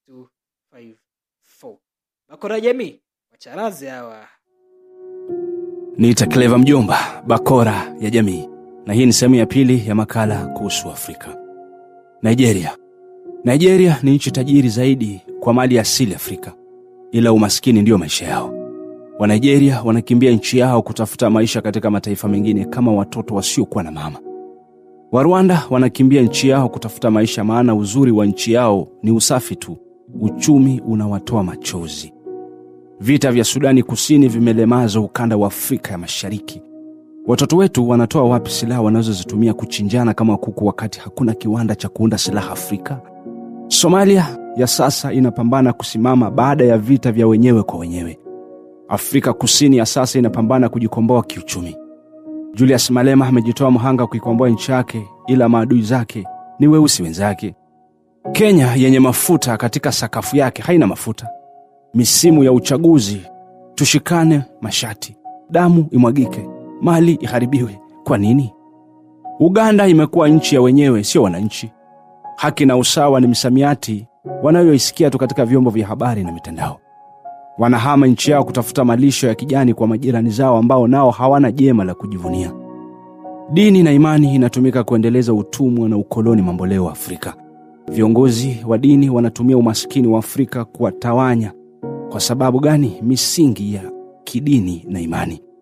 S6: 254 bakora jamii wacharazi hawa
S12: niita cleva mjomba bakora ya jamii na hii ni sehemu ya pili ya makala kuhusu afrika nigeria nigeria ni nchi tajiri zaidi kwa mali asili afrika ila umaskini ndiyo maisha yao wanigeria wanakimbia nchi yao kutafuta maisha katika mataifa mengine kama watoto wasiokuwa na mama warwanda wanakimbia nchi yao kutafuta maisha maana uzuri wa nchi yao ni usafi tu uchumi unawatoa machozi vita vya sudani kusini vimelemaza ukanda wa afrika ya mashariki watoto wetu wanatoa wapi silaha wanazozitumia kuchinjana kama kuku wakati hakuna kiwanda cha kuunda silaha afrika somalia ya sasa inapambana kusimama baada ya vita vya wenyewe kwa wenyewe afrika kusini ya sasa inapambana kujikomboa kiuchumi julius malema amejitoa mhanga kuikomboa nchi yake ila maadui zake ni weusi wenzake kenya yenye mafuta katika sakafu yake haina mafuta misimu ya uchaguzi tushikane mashati damu imwagike mali iharibiwe kwa nini uganda imekuwa nchi ya wenyewe sio wananchi haki na usawa ni misamiati wanayoisikia tu katika vyombo vya habari na mitandao wanahama nchi yao kutafuta malisho ya kijani kwa majirani zao ambao nao hawana jema la kujivunia dini na imani inatumika kuendeleza utumwa na ukoloni mamboleo wa afrika viongozi wa dini wanatumia umaskini wa afrika kuwatawanya kwa sababu gani misingi ya kidini na imani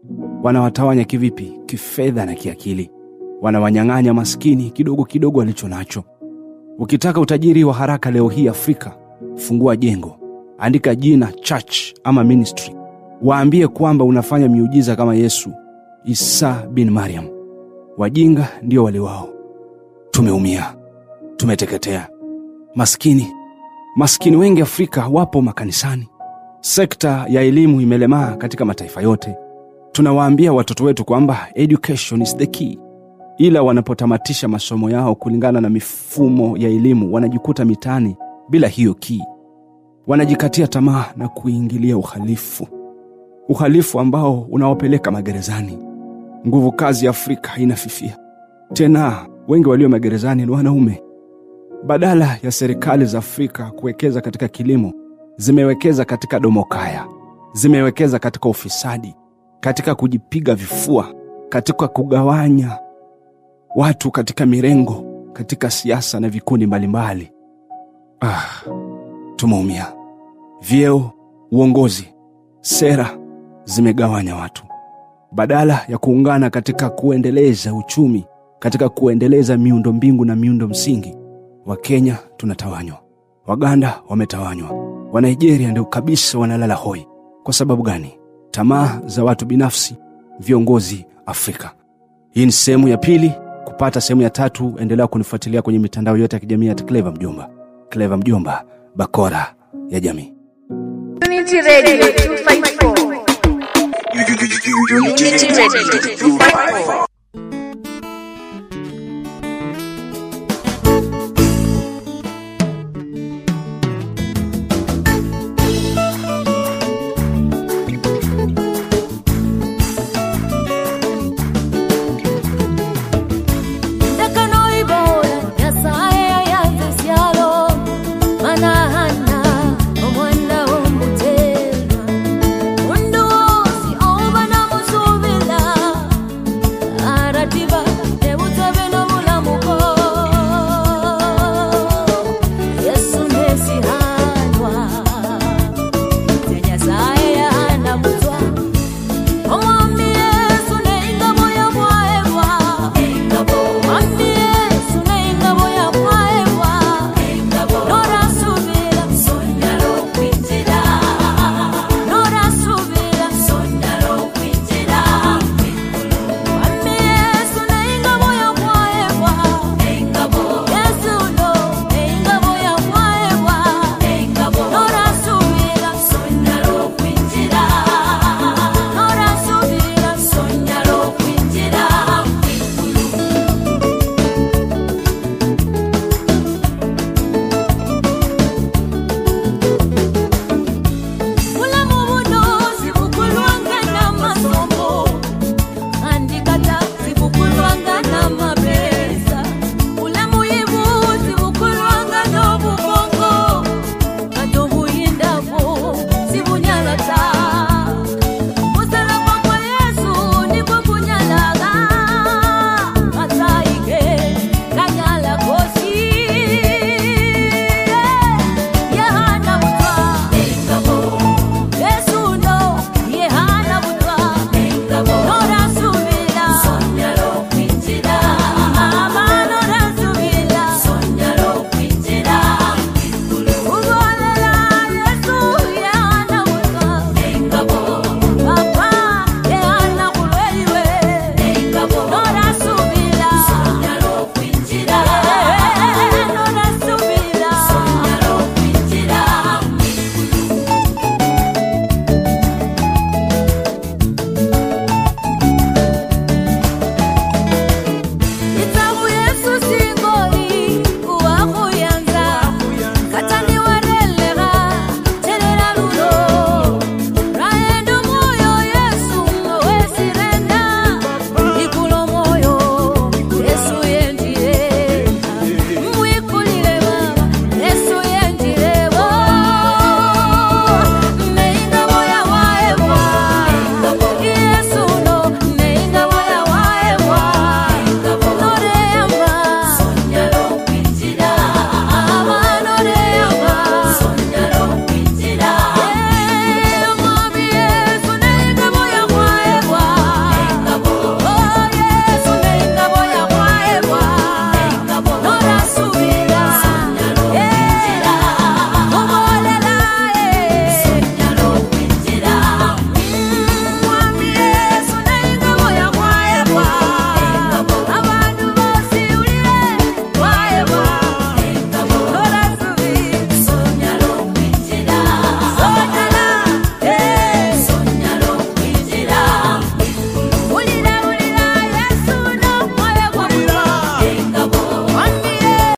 S12: Wanawatawanya kivipi? Kifedha na kiakili. Wanawanyang'anya maskini kidogo kidogo walicho nacho. Ukitaka utajiri wa haraka leo hii Afrika, fungua jengo, andika jina church ama ministry, waambie kwamba unafanya miujiza kama Yesu, Isa bin Mariam. Wajinga ndio wale wao. Tumeumia, tumeteketea. Maskini, maskini wengi Afrika wapo makanisani. Sekta ya elimu imelemaa katika mataifa yote. Tunawaambia watoto wetu kwamba education is the key, ila wanapotamatisha masomo yao kulingana na mifumo ya elimu wanajikuta mitaani bila hiyo key. Wanajikatia tamaa na kuingilia uhalifu, uhalifu ambao unawapeleka magerezani. Nguvu kazi ya Afrika inafifia. Tena wengi walio magerezani ni wanaume. Badala ya serikali za Afrika kuwekeza katika kilimo, zimewekeza katika domokaya, zimewekeza katika ufisadi, katika kujipiga vifua, katika kugawanya watu katika mirengo, katika siasa na vikundi mbalimbali. Ah, tumeumia. Vyeo, uongozi, sera zimegawanya watu badala ya kuungana katika kuendeleza uchumi, katika kuendeleza miundo mbingu na miundo msingi. Wakenya tunatawanywa, Waganda wametawanywa, Wanigeria ndio kabisa wanalala hoi. Kwa sababu gani? Tamaa za watu binafsi, viongozi Afrika. Hii ni sehemu ya pili. Kupata sehemu ya tatu, endelea kunifuatilia kwenye mitandao yote ya kijamii ya Clever Mjomba. Clever Mjomba, bakora ya jamii.
S1: Unity Radio 254. Unity Radio 254.